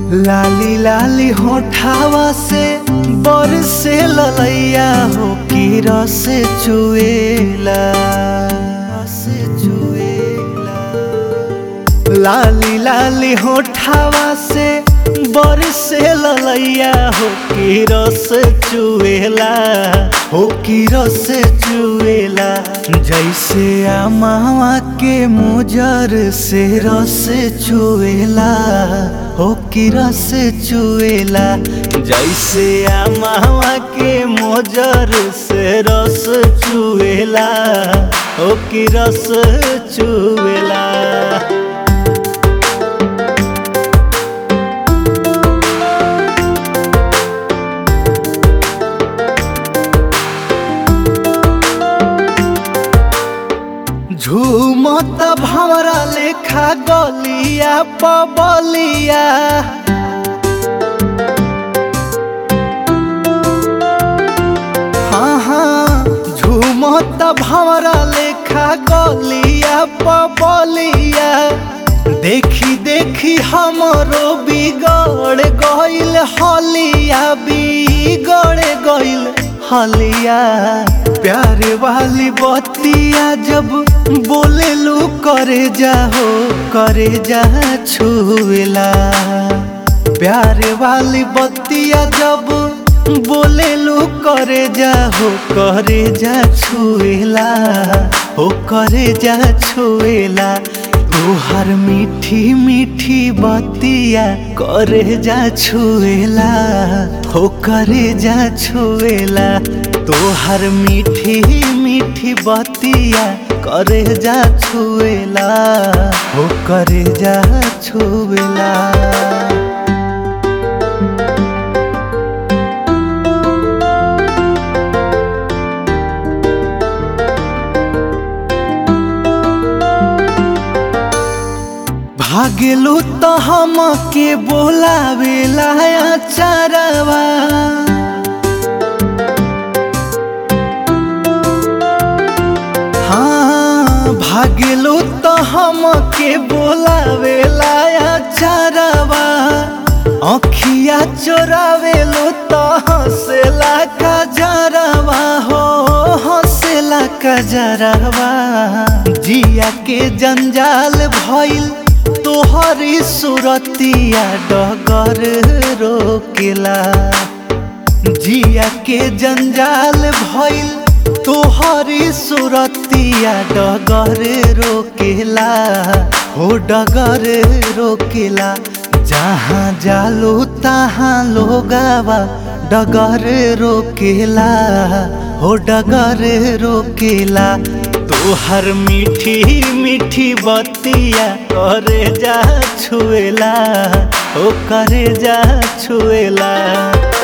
लाली लाली होठावा से बरसे ललैया हो की रस चुएला रस चुएला लाली लाली होठावा से बरसे ललैया हो की रस चुएला हो की रस चुएला जैसे आमावा के मुजर से रस चुएला हो की रस चुएला जैसे आमावा के मोजर से रस चुएला हो की रस चुएला झूमत भवरा लेखा गलिया पबलिया हाँ हाँ झूमत भवरा लेखा गलिया पबलिया देखी देखी हमरो बिगड़ गइल हलिया बिगड़ गइल हलिया प्यारे वाली बतिया जब बोले लू करे जाहो करे जा छुएला प्यारे वाली बतिया जब बोले लू करे जाहो करे जा छुएला हो करे जा छुएला तोहर मीठी मीठी बतिया करे जा छुएला हो करे जा छुएला तोहर मीठी मीठी बतिया करे जा छुएला हो करे जा छुएला भागेलू तो हम के बोलावेला चरवा हाँ भागेलू तो हम के बोलावेला चरवा अखिया चोरावेलू तो हंसेला का जरवा हो हंसेला का जरवा जिया के जंजाल भइल तोहरी सुरतिया डगर रोकेला जिया के जंजाल भइल तोहरी सुरतिया डगर रोकेला हो डगर रोकेला जहाँ जालो तहाँ लोगावा डगर रोकेला हो डगर रोकेला तोहर मीठी मीठी बतिया करे जा छुएला ओ करे जा छुएला